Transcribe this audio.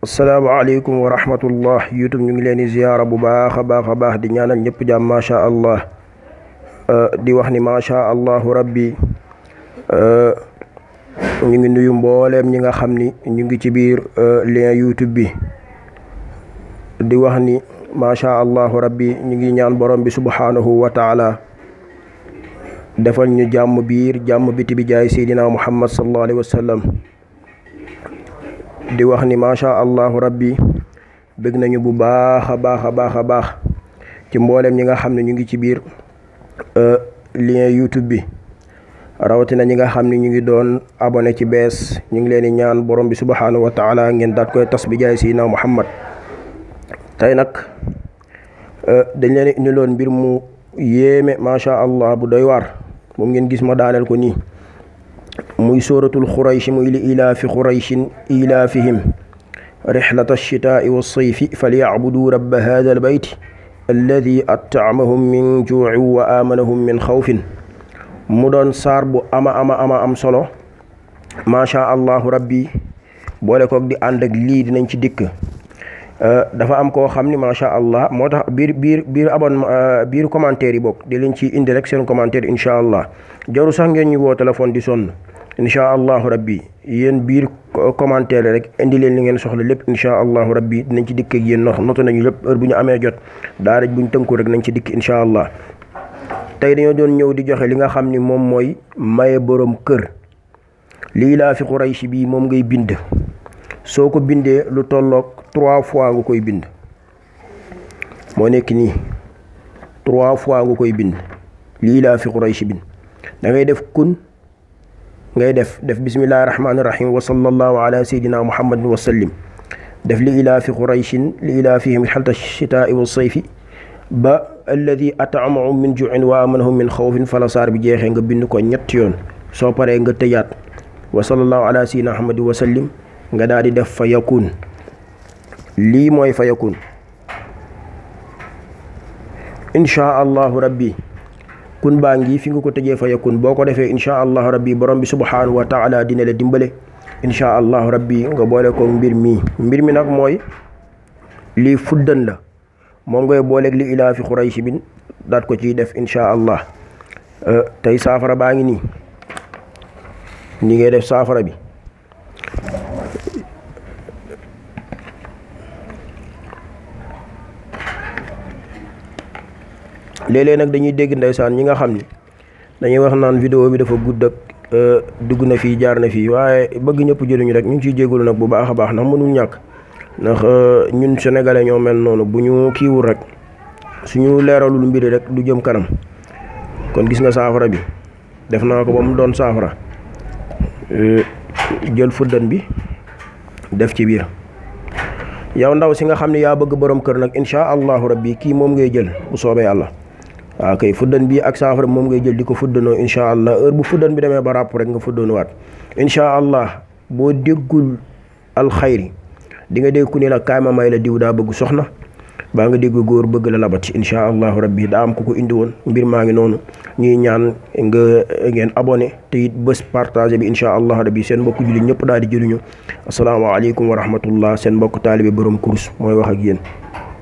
asalaamaaleykum wa rahmatullah youtube ñu ngi leen di ziyaara bu baax a baax a baax di ñaanal ñëpp jàmm macha allah di wax ni macha allahu rabbi ñu ngi nuyu mbooleem ñi nga xam ni ñu ngi ci biir lien youtube bi di wax ni macha allahu rabbi ñu ngi ñaan borom bi subhanahu wa taala defal ñu jàmm biir jàmm biti bi jaay seydina muhammad sallallahu alayhi wa sallam di wax ni macha allahu rabbi bëgg nañu bu baax a baax a baax a baax ci mbooleem ñi nga xam ne ñu ngi ci biir lien youtube bi rawatina ñi nga xam ne ñu ngi doon abonné ci bees ñu ngi leen di ñaan borom bi subhanahu wa taala ngeen daat koy tas bi jaay seydina muhammad tey nag dañ leen indiloon mbir mu yéeme macha allah bu doy waar moom ngeen gis ma daaneel ko nii muy sóoratul xurayshi muy li ilaafi xurayshin ilaafihim rixlata alchitaai walsayfi falyacbuduu rabba hada albayt alladi at'amahum min juucin wa aamanahum min xawfin mu doon saar bu ama ama ama am solo macha allahu rabbi boole koog di ànd ak lii dinañ ci dikk dafa am koo xam ni macha allah moo tax biir biir biir abon biir commentaire yi bokk di leen ci indi rek seen commentaire incha allah jaru sax ngeen ñu woo téléphone di sonn incha allahu rabbi yéen biir commentaire rek indi leen li ngeen soxla lépp incha allahu rabbi dinañ ci dikk ak yéen nox notu nañu lépp heure bu ñu amee jot daa rek bu ñu tënku rek nañ ci dikk incha allah tey dañoo doon ñëw di joxe li nga xam ni moom mooy maye borom kër lii laa fi Quraysh bii moom ngay bind soo ko bindee lu tolloog trois fois nga koy bind moo nekk nii trois fois nga koy bind lii laa fi Quraysh bind da ngay def kun ngay def def bismillahi rahmaani rahim wa sallallahu ala sayyidina muhammadin wa sallim def li ilaa fi qurayshin li ilaa fihim xalta chitaai wa sayfi ba alladi at'amahum min juin wa amanahum min xawfin fala saar bi jeexee nga bind ko ñetti yoon soo paree nga tëjaat wa sallallahu ala sayyidina muhammadin wa sallim nga daal di def fa yakun lii mooy fa yakun inchaa allahu rabbi kun baa ngi fi nga ko tëjee fa yakun boo ko defee inchaa allahu rabbi borom bi subhanahu wa taala dina la dimbale inchaa allahu rabbi nga boole ko mbir mi mbir mi nag mooy lii fuddan la moom ngay booleeg li ilaa fi xurayshi bin daat ko ciy def inchaa allah tey saafara baa ngi nii ni ngay def saafara bi léeg-léeg nag dañuy dégg ndeysaan ñi nga xam ni dañuy wax naan vidéo bi dafa gudd ak dugg na fii jaar na fii waaye bëgg ñëpp jëluñu rek ñu ngi ciy jégalu nag bu baax a baax ndax mënul ñàkk ndax ñun sénégalais ñoo mel noonu bu ñu kiiwul rek suñu leeralul mbiri rek du jëm kanam kon gis nga saafara bi def naa ko ba mu doon saafara jël fuddan bi def ci biir yow ndaw si nga xam ne yaa bëgg borom kër nag incha allahu rabbi kii moom ngay jël bu soobee yàlla waaw kay fuddan bi ak saafara bi moom ngay jël di ko fuddanoo incha allah heure bu fuddan bi demee ba ràpp rek nga fuddanowaat incha allah boo déggul alxayri di nga dégg ku ne la kaay ma may la diw daa bëgg soxna baa nga dégg góor bëgg la labati incha allahu rabbi daa am ku ko indi woon mbir maa ngi noonu ñuy ñaan nga ngeen abonné te it bés partagé bi incha allah rabbi seen mbokk jullit ñëpp daal di jëluñu asalaamaaleykum wa rahmatullah seen mbokk taalibe borom kurus mooy wax ak yéen